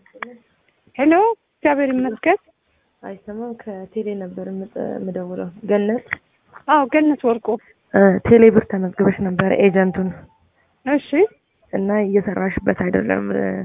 ሄሎ እግዚአብሔር ይመስገን። አይሰማም። ከቴሌ ነበር የምደውለው። ገነት አዎ ገነት ወርቁ። ቴሌ ብር ተመዝግበሽ ነበር ኤጀንቱን እሺ እና እየሰራሽበት አይደለም።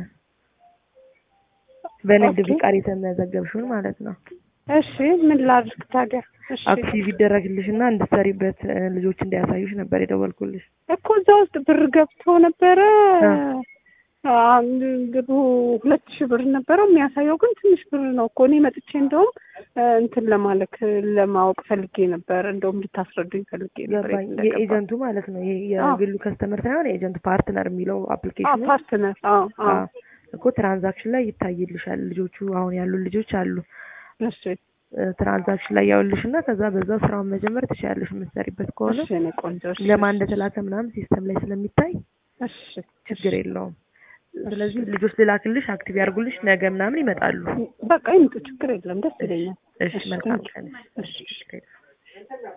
በንግድ ኦኬ። ፍቃድ የተመዘገብሽውን ማለት ነው። እሺ ምን ላድርግ ታዲያ? እሺ አክቲቭ ይደረግልሽ እና እንድትሰሪበት እ፣ ልጆች እንዲያሳዩሽ ነበር የደወልኩልሽ። እኮ እዛ ውስጥ ብር ገብቶ ነበረ። አ። አንድ ብሩ ሁለት ሺህ ብር ነበረው የሚያሳየው ግን ትንሽ ብር ነው እኮ። እኔ መጥቼ እንደውም እ፣ እንትን ለማለክ ለማወቅ ፈልጌ ነበር። እንደውም ልታስረዱኝ ፈልጌ ነበር። ገባኝ። የኤጀንቱ ማለት ነው። ይሄ የግሉ ከስተመር ሳይሆን የኤጀንት ፓርትነር የሚለው አፕሊኬሽኑ ፓርትነር። አዎ አዎ አዎ፣ እኮ ትራንዛክሽን ላይ ይታይልሻል። ልጆቹ አሁን ያሉ ልጆች አሉ እሺ እ፣ ትራንዛክሽን ላይ ያውልሽ እና ከዛ በዛው ስራውን መጀመር ትችያለሽ የምትሰሪበት ከሆነ እሺ እኔ ቆንጆ እሺ ለማን እንደተላከ ምናምን ሲስተም ላይ ስለሚታይ እሺ ችግር የለውም። ስለዚህ ልጆች ልላክልሽ፣ አክቲቭ ያርጉልሽ፣ ነገ ምናምን ይመጣሉ። በቃ ይምጡ፣ ችግር የለም። ደስ ይለኛል። እሺ፣ መልካም ቀን። እሺ እሺ